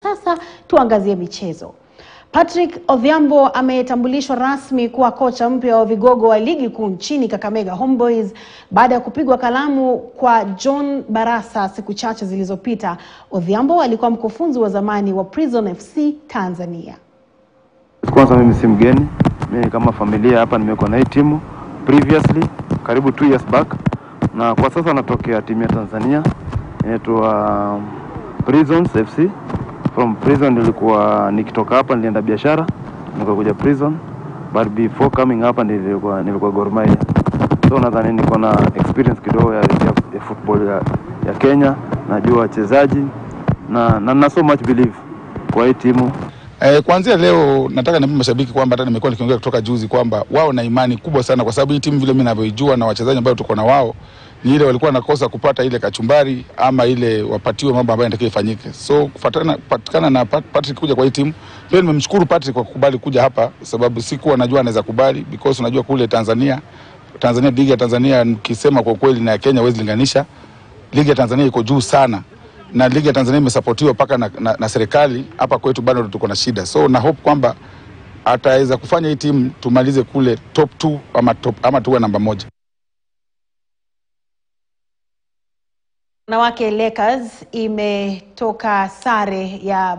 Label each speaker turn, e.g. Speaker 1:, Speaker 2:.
Speaker 1: sasa tuangazie michezo. Patrick Odhiambo ametambulishwa rasmi kuwa kocha mpya wa vigogo wa ligi kuu nchini Kakamega Homeboys baada ya kupigwa kalamu kwa John Barasa siku chache zilizopita. Odhiambo alikuwa mkufunzi wa zamani wa Prison FC Tanzania.
Speaker 2: Kwanza mimi si mgeni, mimi kama familia hapa nimekuwa na hii timu previously karibu two years back, na kwa sasa natokea timu ya Tanzania inaitwa Prisons FC. From Prison nilikuwa nikitoka hapa nilienda biashara nikakuja Prison, but before coming hapa nilikuwa nilikuwa Gor Mahia, so nadhani niko na experience kidogo ya, ya, ya football ya, ya Kenya, najua wachezaji na, na, na so much believe kwa hii timu
Speaker 3: Eh, kuanzia leo nataka niambie mashabiki kwamba hata nimekuwa nikiongea kutoka juzi kwamba wao na imani kubwa sana, kwa sababu hii timu vile mimi ninavyoijua na wachezaji ambao tuko na wao ni ile walikuwa nakosa kupata ile kachumbari ama ile wapatiwe mambo ambayo yanatakiwa ifanyike. So kufuatana kupatikana na Pat- Patrick kuja kwa hii timu, pia nimemshukuru Patrick kwa kukubali kuja hapa, sababu sikuwa najua anaweza kubali because unajua kule Tanzania Tanzania, ligi ya Tanzania nikisema kwa kweli na ya Kenya huwezi linganisha. Ligi ya Tanzania iko juu sana na ligi ya Tanzania imesapotiwa mpaka na, na, na serikali. Hapa kwetu bado tuko na shida, so na hope kwamba ataweza kufanya hii timu tumalize kule top 2 ama, top, ama tuwe namba moja.
Speaker 1: Wanawake Lakers imetoka sare ya